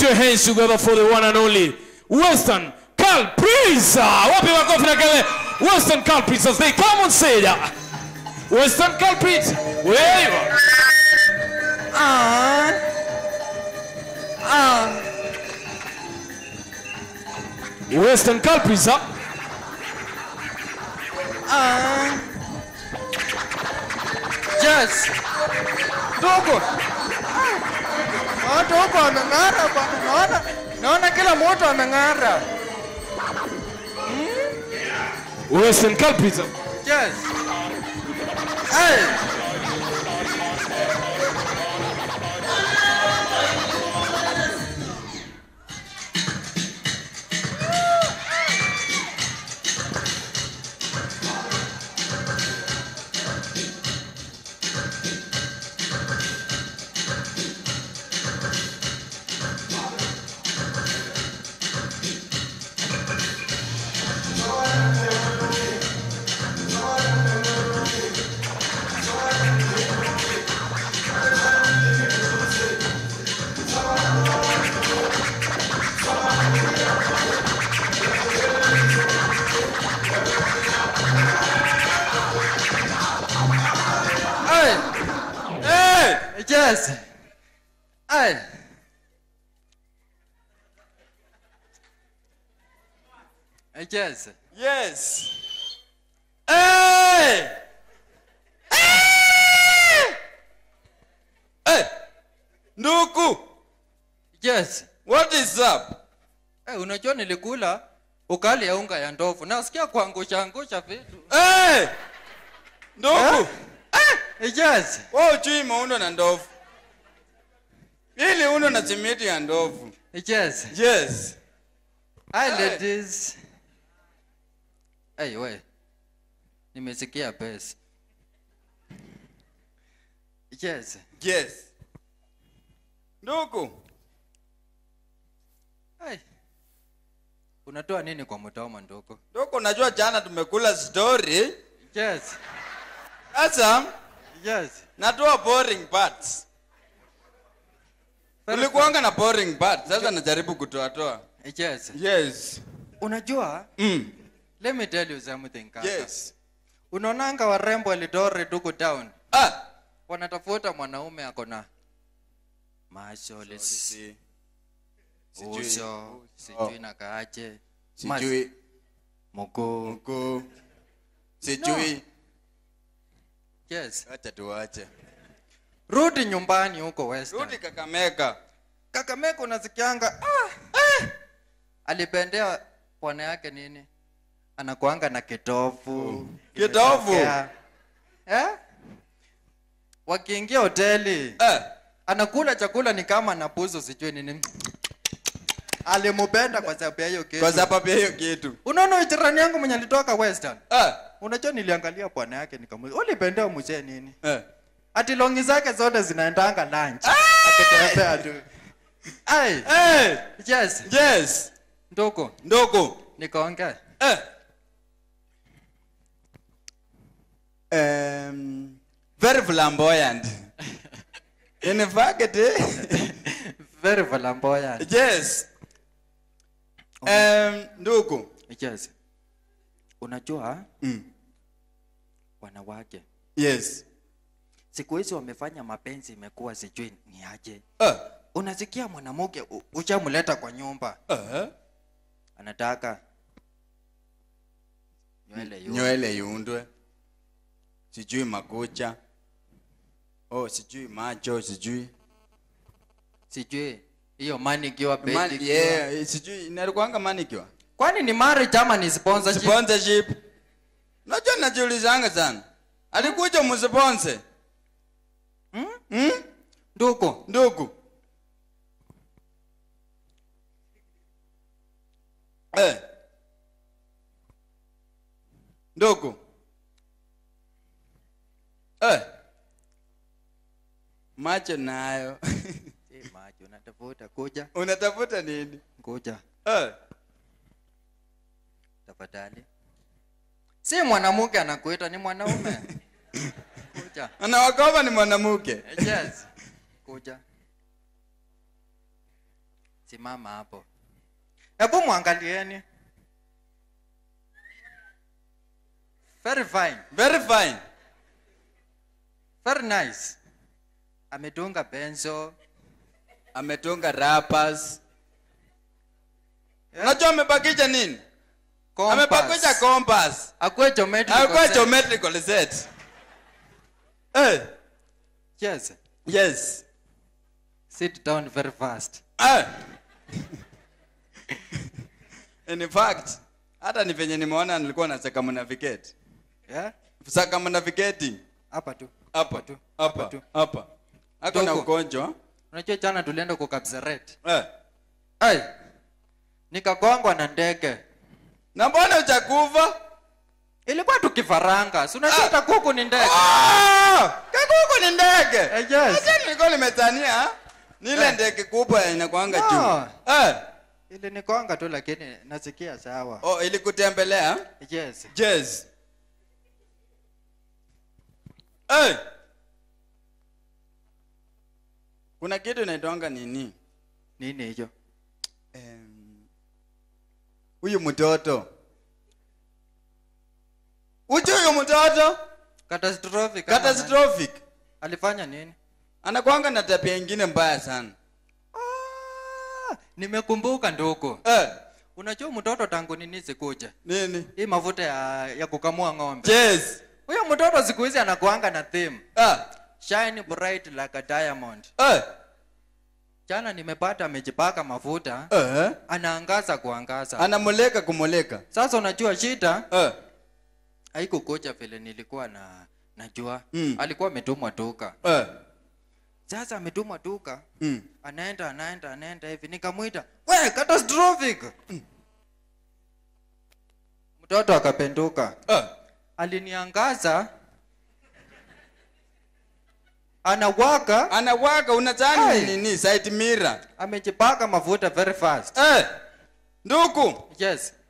your hands together for the one and only Western Culprisa. Wapi makofi na kelele. Western Culprisa. They come on stage. Western Culprisa. Where you are. Ah. Ah. Western Culprisa. Ah. Yes. Ndugu. Watu huko wameng'ara bwana. Naona naona kila mtu ameng'ara. Western Culprisa. Yes. Hey. Hey. Hey. Yes. Hey. Yes. Yes. Hey! Hey! Hey! Nduku, Yes. what is up? Hey, unajua nilikula ukali ya unga ya ndovu. Nasikia kuangusha angusha vitu. Hey! Nduku, Yes. wewe ujui maundo na ndovu. Ili uno na simiti ya ndovu. Yes. Yes. Hi Hey. ladies. Hey, we. Nimesikia best. Yes. Yes. Nduku, Hey. Unatoa nini kwa mdomo ndugu? nduku najua jana tumekula story. Yes. Sasa Yes. natoa boring parts. Very Ulikuanga na boring parts. Sasa najaribu kutoa toa. good. Yes. Yes. Unajua, Mm. let me tell you something kaka. Yes. Unaonanga warembo Eldoret huko town. Ah. Wanatafuta mwanaume ako na mashole, Si. Sijui. uso, sijui na kaaje, Sijui. mguu. Mkuu. Sijui. Yes. Acha tuache. Rudi nyumbani huko Western. Rudi Kakamega. Kakamega unasikianga ah, ah. Alipendea bwana yake nini? Anakuanga na kitovu. Kitovu? Kimetokea. Eh? Wakiingia hoteli Eh. anakula chakula ni kama anapuzo sijui nini. Alimupenda kwa sababu ya hiyo kitu. Kwa sababu ya hiyo kitu. Unaona huyu jirani yangu mwenye alitoka Western. Eh. Unajua niliangalia bwana yake nikamuuliza, "Ulipendea mzee nini?" Eh. Ati longi zake zote zinaendanga lunch. Akitembea tu. Ai, Eh. yes. Yes. Ndugu, Ndugu. nikaongea. Eh. Um, very flamboyant. In fact, eh? Very flamboyant. yes. Um, ndugu. Yes. Unajua Mm. wanawake Yes. siku hizi wamefanya mapenzi imekuwa sijui ni aje. Eh. Unasikia mwanamke u- ushamleta kwa nyumba Eh. anataka nywele yu. nywele iundwe sijui makucha oh sijui macho sijui Sijui hiyo manikiwa Man, pedi. yeah, sijui inalikuanga manikiwa Kwani ni marriage ama ni sponsorship? sponsorship najua najiulizanga sana alikuja msponse Hmm? hmm? Ndugu, ndugu eh. ndugu eh. macho nayo si maji unatafuta kuja, unatafuta nini kuja eh. tafadhali. Si mwanamke anakuita, ni mwanaume. kuja. anawakoba ni mwanamke Yes. Kuja. simama hapo hebu mwangalieni very fine very fine very nice ametunga benzo ametunga rappers unajua amebakisha nini amebakisha compass akwe geometrical akuwa set. geometrical set eh yes yes sit down very fast eh in fact hata ni venye nimeona nilikuwa na circumnavigate yeah circumnavigating hapa tu hapa tu hapa tu hapa ako na Dogo. ugonjwa unajua jana tulienda kukapseret eh hey, nikagongwa na ndege na mbona uchakuva ilikuwa tukifaranga si unajua hata kuku ni ndege Ah! kakuku ni ndege Eh, yes. Acha nilikuwa nimetania ni ile Eh. ndege kubwa yenye inakuanga No. juu eh ilinikonga tu lakini nasikia sawa oh ilikutembelea yes Jazz. Hey! Kuna kitu inaitwanga nini? nini hicho Em, Huyu mtoto. Uchu huyu mtoto catastrophic ama nani? catastrophic. alifanya nini Anakuanga na tabia ingine mbaya sana. ah, nimekumbuka ndugu Eh, unajua mtoto tangu nini sikuja nini? hii mafuta ya, ya kukamua ng'ombe Jazz. huyo mtoto siku hizi anakuanga na theme Ah, shine bright like a diamond eh, jana nimepata amejipaka mafuta eh. anaangaza kuangaza Anamuleka kumuleka. sasa unajua shida Eh, haikukuja vile nilikuwa na najua Mm. alikuwa ametumwa duka eh. sasa ametumwa duka Mm. anaenda anaenda anaenda hivi nikamwita we catastrophic mtoto akapenduka Eh. aliniangaza anawaka Anawaka unadhani Ai. ni nini? Side mirror. amejipaka mafuta very fast Eh. Nduku, yes